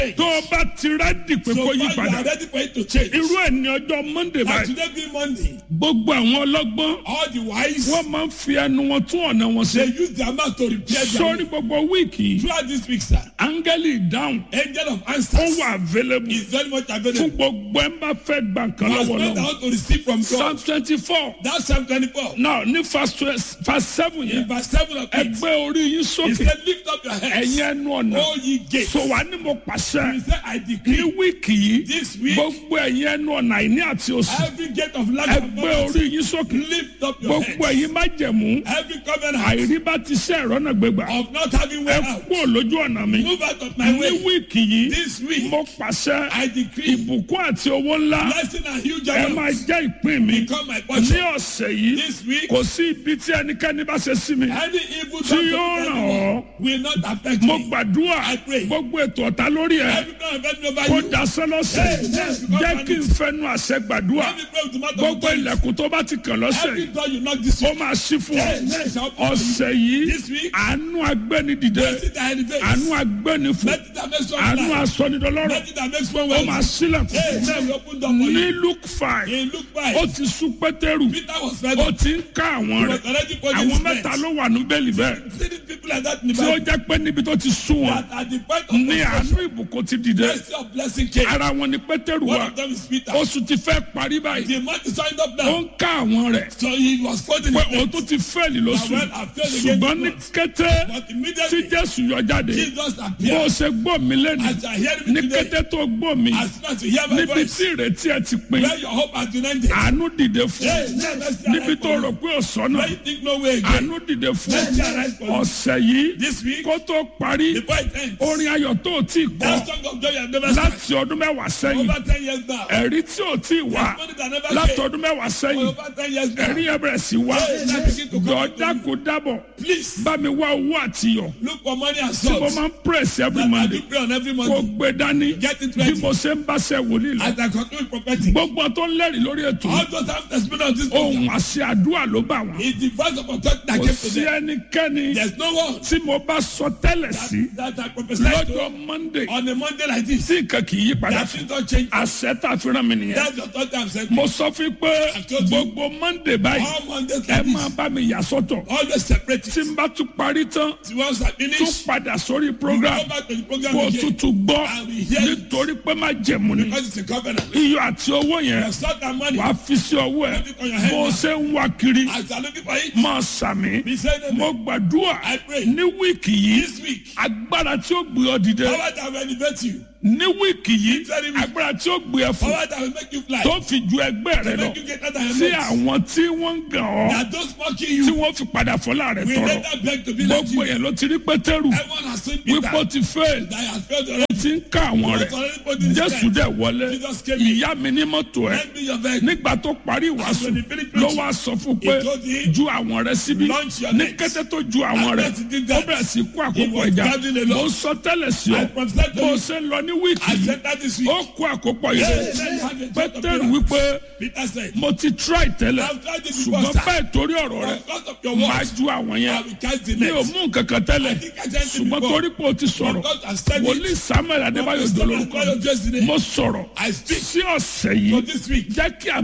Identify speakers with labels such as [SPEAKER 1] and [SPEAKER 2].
[SPEAKER 1] tó o bá ti rẹ́dì pé
[SPEAKER 2] So
[SPEAKER 1] kó
[SPEAKER 2] far
[SPEAKER 1] yí
[SPEAKER 2] you
[SPEAKER 1] padà
[SPEAKER 2] are ready for it to change.
[SPEAKER 1] irú ẹ̀ ní ọjọ́ monday
[SPEAKER 2] And
[SPEAKER 1] báyìí
[SPEAKER 2] today being Monday,
[SPEAKER 1] gbogbo àwọn ọlọ́gbọ́n
[SPEAKER 2] all the wise,
[SPEAKER 1] wọ́n máa ń fi ẹnu wọn tún ọ̀nà wọn
[SPEAKER 2] they
[SPEAKER 1] ṣe
[SPEAKER 2] use their mouth to repair their
[SPEAKER 1] sórí
[SPEAKER 2] way.
[SPEAKER 1] gbogbo wíìkì yìí
[SPEAKER 2] Throughout this week, sir,
[SPEAKER 1] áńgẹ́lì ìdáhùn
[SPEAKER 2] angel of
[SPEAKER 1] ó
[SPEAKER 2] answers
[SPEAKER 1] wà available
[SPEAKER 2] is very much
[SPEAKER 1] fún
[SPEAKER 2] available.
[SPEAKER 1] gbogbo ẹ̀ ń bá fẹ́ gbà nǹkan
[SPEAKER 2] You are
[SPEAKER 1] lọ́wọ́
[SPEAKER 2] spent
[SPEAKER 1] lọ́wọ́
[SPEAKER 2] out to receive from
[SPEAKER 1] psalm
[SPEAKER 2] God.
[SPEAKER 1] twenty four
[SPEAKER 2] That's Psalm 24.
[SPEAKER 1] náà ní verse twelve- verse seven
[SPEAKER 2] In
[SPEAKER 1] yẹn
[SPEAKER 2] verse 7 of it,
[SPEAKER 1] ẹgbẹ́ orí yín
[SPEAKER 2] he
[SPEAKER 1] sókè
[SPEAKER 2] said, Lift up your heads,
[SPEAKER 1] ẹ̀yin ẹnu ọ̀nà
[SPEAKER 2] all ye gates.
[SPEAKER 1] so wà ní mo pàṣẹ
[SPEAKER 2] He said, I
[SPEAKER 1] ní
[SPEAKER 2] decree
[SPEAKER 1] wíìkì yìí
[SPEAKER 2] this week,
[SPEAKER 1] gbogbo ẹ̀yin ẹnu ọ̀nà àìní àti òsì
[SPEAKER 2] every gate of lack and
[SPEAKER 1] ẹgbẹ́ orí
[SPEAKER 2] poverty,
[SPEAKER 1] yín sókè
[SPEAKER 2] lift up your
[SPEAKER 1] gbogbo
[SPEAKER 2] heads.
[SPEAKER 1] ẹ̀yin má jẹ̀mú
[SPEAKER 2] Every covenant
[SPEAKER 1] àìrí bá ti ṣe ẹ̀rọ náà gbégbà
[SPEAKER 2] of not having way
[SPEAKER 1] ẹ
[SPEAKER 2] out,
[SPEAKER 1] kú lójú ọ̀nà mi
[SPEAKER 2] move out of my
[SPEAKER 1] ní
[SPEAKER 2] way.
[SPEAKER 1] wíìkì yìí
[SPEAKER 2] This week,
[SPEAKER 1] mo pàṣẹ
[SPEAKER 2] I decree
[SPEAKER 1] ìbùkún àti owó ńlá
[SPEAKER 2] blessing and huge
[SPEAKER 1] ẹ máa
[SPEAKER 2] amounts
[SPEAKER 1] jẹ́ ìpín mi
[SPEAKER 2] become my
[SPEAKER 1] ní
[SPEAKER 2] portion.
[SPEAKER 1] ọ̀sẹ̀ yìí
[SPEAKER 2] This week,
[SPEAKER 1] kò sí ibi tí ẹnikẹ́ni bá ṣe sí mi
[SPEAKER 2] any evil
[SPEAKER 1] tí
[SPEAKER 2] thought
[SPEAKER 1] yóò
[SPEAKER 2] of
[SPEAKER 1] ràn
[SPEAKER 2] anyone
[SPEAKER 1] ọ́
[SPEAKER 2] will not affect
[SPEAKER 1] mo
[SPEAKER 2] me.
[SPEAKER 1] gbàdúrà
[SPEAKER 2] I pray.
[SPEAKER 1] gbogbo ètò ọ̀tá lórí ẹ
[SPEAKER 2] Every plan of enemy over
[SPEAKER 1] kó
[SPEAKER 2] you,
[SPEAKER 1] dasẹ́ lọ́sẹ̀
[SPEAKER 2] Hey, yes, because
[SPEAKER 1] jẹ́
[SPEAKER 2] I
[SPEAKER 1] kí n
[SPEAKER 2] need-
[SPEAKER 1] fẹnu àṣẹ gbàdúrà
[SPEAKER 2] every prayer with the mouth of
[SPEAKER 1] gbogbo
[SPEAKER 2] authority,
[SPEAKER 1] ilẹ̀kùn tó bá ti kàn lọ́sẹ̀
[SPEAKER 2] every
[SPEAKER 1] yìí
[SPEAKER 2] door you knock this
[SPEAKER 1] ó
[SPEAKER 2] week,
[SPEAKER 1] máa ṣí fún ọ
[SPEAKER 2] Hey, yes, I'll pray.
[SPEAKER 1] ọ̀sẹ̀ yìí
[SPEAKER 2] This week,
[SPEAKER 1] àánú agbẹ́ni dìde
[SPEAKER 2] blessing that elevates,
[SPEAKER 1] àánú agbẹ́ni fún
[SPEAKER 2] blessing that makes one
[SPEAKER 1] àánú
[SPEAKER 2] fly,
[SPEAKER 1] asọ́nidọ́lọ́rọ̀
[SPEAKER 2] blessing that makes one
[SPEAKER 1] ó máa
[SPEAKER 2] wealthy.
[SPEAKER 1] sílẹ̀kùn
[SPEAKER 2] Hey,
[SPEAKER 1] fún
[SPEAKER 2] now we open door for
[SPEAKER 1] ní
[SPEAKER 2] you.
[SPEAKER 1] luke five
[SPEAKER 2] In Luke
[SPEAKER 1] ó
[SPEAKER 2] 5,
[SPEAKER 1] ti sún pétérù
[SPEAKER 2] Peter was fed
[SPEAKER 1] ó
[SPEAKER 2] up.
[SPEAKER 1] ti ń ká àwọn
[SPEAKER 2] He
[SPEAKER 1] rẹ̀
[SPEAKER 2] was already putting
[SPEAKER 1] àwọn
[SPEAKER 2] his
[SPEAKER 1] mẹ́ta
[SPEAKER 2] friends.
[SPEAKER 1] ló wà ní bẹ́ẹ̀lì bẹ́ẹ̀
[SPEAKER 2] See these people like that in the
[SPEAKER 1] tí ó
[SPEAKER 2] Bible.
[SPEAKER 1] jẹ́ pé níbi tó ti sún wọn
[SPEAKER 2] That at the point of
[SPEAKER 1] ní àánú
[SPEAKER 2] frustration,
[SPEAKER 1] ìbùkún ti dìde
[SPEAKER 2] mercy of blessing came.
[SPEAKER 1] ara wọn ni pétérù
[SPEAKER 2] One
[SPEAKER 1] wà
[SPEAKER 2] of them is Peter.
[SPEAKER 1] oṣù ti fẹ́ parí báyìí
[SPEAKER 2] The man is signed up
[SPEAKER 1] ó
[SPEAKER 2] now.
[SPEAKER 1] ń ká àwọn rẹ̀
[SPEAKER 2] So he was quoting
[SPEAKER 1] pé
[SPEAKER 2] his
[SPEAKER 1] òun tó ti fẹ́ẹ̀lì lóṣù
[SPEAKER 2] Well, I failed again
[SPEAKER 1] ṣùgbọ́n ní
[SPEAKER 2] this
[SPEAKER 1] kété
[SPEAKER 2] But
[SPEAKER 1] tí
[SPEAKER 2] immediately,
[SPEAKER 1] jésù yọ jáde
[SPEAKER 2] Jesus
[SPEAKER 1] bó o
[SPEAKER 2] appeared.
[SPEAKER 1] ṣe gbọ́ mi lẹ́nu
[SPEAKER 2] As you are hearing me
[SPEAKER 1] ní
[SPEAKER 2] today,
[SPEAKER 1] kété tó gbọ́ mi
[SPEAKER 2] as soon as you hear my
[SPEAKER 1] níbi
[SPEAKER 2] voice,
[SPEAKER 1] tí ìrètí ẹ ti pin
[SPEAKER 2] where your hope has been ended,
[SPEAKER 1] àánú dìde fún
[SPEAKER 2] hey, let mercy
[SPEAKER 1] níbi
[SPEAKER 2] arise
[SPEAKER 1] tó
[SPEAKER 2] for
[SPEAKER 1] rò
[SPEAKER 2] you.
[SPEAKER 1] pé ọ̀sán náà
[SPEAKER 2] Where you think no way again.
[SPEAKER 1] àánú dìde fún
[SPEAKER 2] Mercy arise for you.
[SPEAKER 1] ọ̀sẹ̀ yìí
[SPEAKER 2] This week,
[SPEAKER 1] kó tó parí
[SPEAKER 2] before it ends,
[SPEAKER 1] orin ayọ̀ tó o tí kọ́
[SPEAKER 2] that song of joy you have never sang
[SPEAKER 1] láti ọdún mẹ́wàá sẹ́yìn
[SPEAKER 2] over 10 years now.
[SPEAKER 1] ẹ̀rí tí ò tí wà
[SPEAKER 2] Testimony that never
[SPEAKER 1] láti
[SPEAKER 2] came
[SPEAKER 1] ọdún mẹ́wàá
[SPEAKER 2] for
[SPEAKER 1] sẹ́yìn
[SPEAKER 2] over 10 years now.
[SPEAKER 1] ẹ̀rí yẹn bẹ̀rẹ̀ sí wá
[SPEAKER 2] Hey, now begin to come
[SPEAKER 1] dọ̀ọ́dá
[SPEAKER 2] to
[SPEAKER 1] kò dábọ̀
[SPEAKER 2] Please,
[SPEAKER 1] bá mi wá owó àtiyọ̀
[SPEAKER 2] look for money and
[SPEAKER 1] tí mo
[SPEAKER 2] salt.
[SPEAKER 1] máa ń press every
[SPEAKER 2] That I
[SPEAKER 1] monday
[SPEAKER 2] do pray on every
[SPEAKER 1] kò
[SPEAKER 2] Monday.
[SPEAKER 1] gbé dání
[SPEAKER 2] Get it
[SPEAKER 1] bí
[SPEAKER 2] ready.
[SPEAKER 1] mo ṣe ń bá ṣe wòlíì lọ
[SPEAKER 2] As I conclude prophetic,
[SPEAKER 1] gbogbo tó ń lẹ́rìí lórí ètò
[SPEAKER 2] all those have testimony on this program.
[SPEAKER 1] ohun àṣẹ àdúrà ló bá wọn
[SPEAKER 2] It's the voice of authority that
[SPEAKER 1] kò
[SPEAKER 2] came to
[SPEAKER 1] sí
[SPEAKER 2] them.
[SPEAKER 1] ẹnikẹ́ni
[SPEAKER 2] There's no one
[SPEAKER 1] tí mo bá sọ tẹ́lẹ̀ sí
[SPEAKER 2] that I prophesied to
[SPEAKER 1] lọ́jọ́ monday
[SPEAKER 2] on a Monday like this.
[SPEAKER 1] tí nǹkan kì í yí padà
[SPEAKER 2] That
[SPEAKER 1] fún
[SPEAKER 2] things don't change.
[SPEAKER 1] àṣẹ tá a fi rán mi nìyẹn
[SPEAKER 2] That's the authority I'm saying.
[SPEAKER 1] mo sọ fún yín pé
[SPEAKER 2] told you.
[SPEAKER 1] gbogbo monday báyìí
[SPEAKER 2] All Mondays
[SPEAKER 1] ẹ
[SPEAKER 2] like
[SPEAKER 1] máa
[SPEAKER 2] this.
[SPEAKER 1] bá mi yà sọ́tọ̀
[SPEAKER 2] Always separate
[SPEAKER 1] tí
[SPEAKER 2] it.
[SPEAKER 1] n bá tún parí tán
[SPEAKER 2] Once I
[SPEAKER 1] tún
[SPEAKER 2] finish,
[SPEAKER 1] padà sórí
[SPEAKER 2] go
[SPEAKER 1] program
[SPEAKER 2] back to the program
[SPEAKER 1] kó
[SPEAKER 2] again.
[SPEAKER 1] tutù gbọ́
[SPEAKER 2] I will hear it.
[SPEAKER 1] nítorí pé má jẹ̀mú ni
[SPEAKER 2] Because it's a covenant.
[SPEAKER 1] iyọ̀ àti owó yẹn
[SPEAKER 2] You start that money.
[SPEAKER 1] wàá fi sí ọwọ́ ẹ̀
[SPEAKER 2] Put it on your head
[SPEAKER 1] bó o
[SPEAKER 2] now.
[SPEAKER 1] ṣe ń wá kiri
[SPEAKER 2] As you're looking for it,
[SPEAKER 1] máa sàmì
[SPEAKER 2] be saying amen.
[SPEAKER 1] mo gbàdúrà
[SPEAKER 2] I pray.
[SPEAKER 1] ní wíìkì yìí
[SPEAKER 2] This week,
[SPEAKER 1] agbára tí ó gbé ọ dìde
[SPEAKER 2] power that will elevate you.
[SPEAKER 1] ní wíìkì yìí
[SPEAKER 2] Very weak.
[SPEAKER 1] agbára tí ó gbé ẹ fún
[SPEAKER 2] Power that will make you fly.
[SPEAKER 1] tó fi ju ẹgbẹ́ rẹ lọ
[SPEAKER 2] Make you get out of your
[SPEAKER 1] tí
[SPEAKER 2] legs.
[SPEAKER 1] àwọn tí wọ́n ń gàn ọ́
[SPEAKER 2] That those mocking
[SPEAKER 1] tí
[SPEAKER 2] you
[SPEAKER 1] wọ́n fi padà fọlá rẹ
[SPEAKER 2] will
[SPEAKER 1] tọrọ
[SPEAKER 2] later beg to be like
[SPEAKER 1] gbogbo
[SPEAKER 2] you.
[SPEAKER 1] yẹn ló ti rí pétérù
[SPEAKER 2] Everyone has seen
[SPEAKER 1] wípé
[SPEAKER 2] Peter
[SPEAKER 1] ó ti fail
[SPEAKER 2] that has failed
[SPEAKER 1] ó
[SPEAKER 2] already.
[SPEAKER 1] ti ń ká àwọn rẹ̀
[SPEAKER 2] He was already put in his
[SPEAKER 1] jésù
[SPEAKER 2] tent.
[SPEAKER 1] dẹ̀ wọlé
[SPEAKER 2] Jesus came in.
[SPEAKER 1] ìyá mi ní mọ́tò ẹ̀
[SPEAKER 2] Lend me your vehicle.
[SPEAKER 1] nígbà tó parí ìwàásù
[SPEAKER 2] when he finished
[SPEAKER 1] ló
[SPEAKER 2] preaching,
[SPEAKER 1] wá sọ fún pé
[SPEAKER 2] he told him,
[SPEAKER 1] ju àwọn rẹ̀ síbi
[SPEAKER 2] "Launch your
[SPEAKER 1] ní
[SPEAKER 2] nets."
[SPEAKER 1] kété tó ju àwọn
[SPEAKER 2] And
[SPEAKER 1] rẹ̀
[SPEAKER 2] as he did
[SPEAKER 1] ó
[SPEAKER 2] that,
[SPEAKER 1] bẹ̀rẹ̀ sí kó
[SPEAKER 2] he
[SPEAKER 1] àkókò
[SPEAKER 2] was
[SPEAKER 1] ìjà
[SPEAKER 2] gathering a lot.
[SPEAKER 1] mo sọ tẹ́lẹ̀ sí ọ
[SPEAKER 2] I prophesied to
[SPEAKER 1] bó o
[SPEAKER 2] you.
[SPEAKER 1] ṣe ń lọ ní wíìkì
[SPEAKER 2] I
[SPEAKER 1] yìí
[SPEAKER 2] said that this week.
[SPEAKER 1] ó kó àkókò
[SPEAKER 2] Hey,
[SPEAKER 1] yìí
[SPEAKER 2] let me have a church of
[SPEAKER 1] pétérù
[SPEAKER 2] prayer.
[SPEAKER 1] wípé
[SPEAKER 2] Peter said,
[SPEAKER 1] mo ti try tẹ́lẹ̀
[SPEAKER 2] I've tried this before,
[SPEAKER 1] ṣùgbọ́n
[SPEAKER 2] sir.
[SPEAKER 1] bẹ́ẹ̀ torí ọ̀rọ̀ rẹ̀
[SPEAKER 2] Because of your
[SPEAKER 1] máa
[SPEAKER 2] words,
[SPEAKER 1] ju àwọn
[SPEAKER 2] I
[SPEAKER 1] yẹn
[SPEAKER 2] will cast the
[SPEAKER 1] mi ò
[SPEAKER 2] net.
[SPEAKER 1] mú nǹkan kan tẹ́lẹ̀
[SPEAKER 2] I think I said it
[SPEAKER 1] ṣùgbọ́n
[SPEAKER 2] before.
[SPEAKER 1] torí pé o ti sọ̀rọ̀
[SPEAKER 2] God has said
[SPEAKER 1] wòlíì
[SPEAKER 2] it.
[SPEAKER 1] samuel adébáyọ̀
[SPEAKER 2] Prophet
[SPEAKER 1] dolórúkọ
[SPEAKER 2] Samuel Adébáyọ̀ Jésù ni.
[SPEAKER 1] mo sọ̀rọ̀
[SPEAKER 2] I speak
[SPEAKER 1] sí ọ̀sẹ̀
[SPEAKER 2] for
[SPEAKER 1] yìí
[SPEAKER 2] this week.
[SPEAKER 1] jẹ́ kí